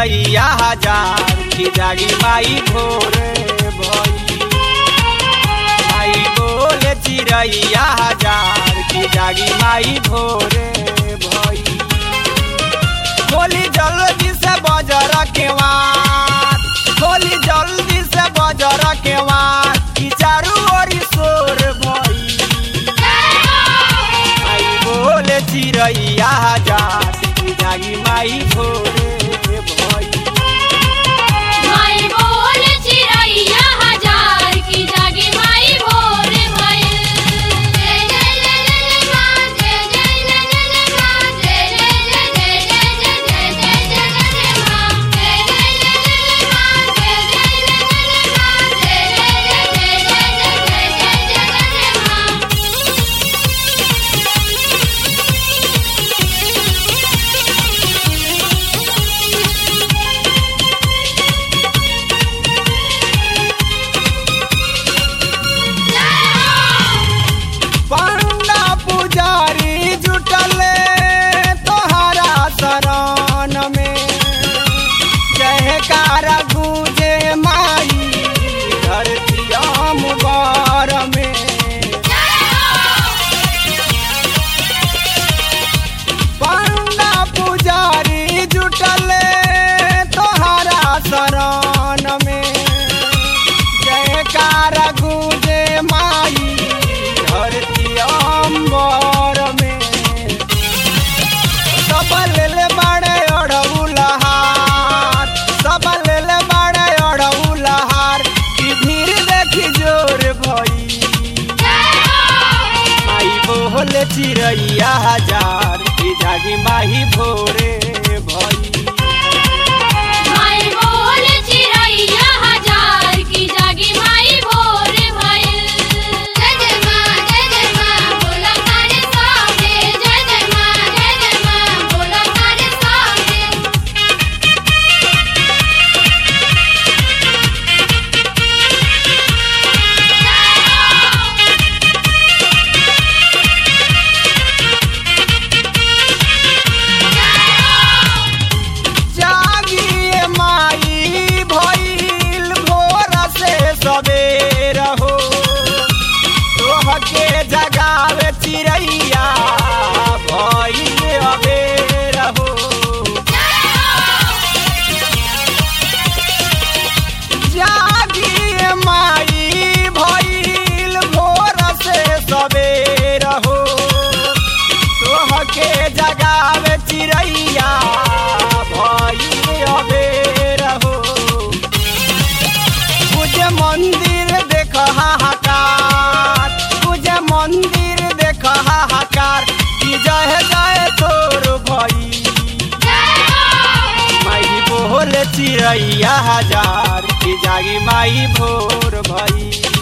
चिड़ैया हजार की जागी माई भोरे भई माई बोले चिड़ैया हजार की जागी माई भोरे भई खोली जल्दी से बजर के वार खोली जल्दी से बजर के वार की चारू ओरी शोर भई आई बोले चिड़ैया हजार की जागी माई भोरे भई माई बोल चिड़ैया हजार की जागी माई भोर भइल जय जय जय जय माँ जय जय जय जय माँ जय जय जय जय जय जय जय जय जय माँ जय जय जय जय माँ जय जय जय जय माँ जय जय जय जय जय जय माँ पंडा पुजारी जुटले तोहरा शरण में जयकारा गूंजे माई धरती अम्बर में पंडा पुजारी जुटले तोहरा शरण में जयकारा गूंजे माई धरती अम्बर में सब लेले बड़े अड़उलहार सब लेले बड़े अड़उलहार की भीड़ देखी जोर भई माई बोले चिड़ैया हजार की जागी माही भोरे भई माई बोल चिड़ैया हजार की जागी माई भोर भइल जय जय माँ जय जय माँ बोला तारे सामने जय जय माँ जय जय माँ बोला तारे सामने जागिए माई भइल भोर से सवेर हो तोहके जगावे चिड़ैया भइल अबेर हो जागिए माई भइल भोर से सवेर हो तोहके जगावे चिड़ैया भइल अबेर हो पूजे मंदिर देख हाहाकार पूजे मंदिर देख हाहाकार की जय जय तोर भई माई बोले चिड़ैया हजार की जागी माई भोर भई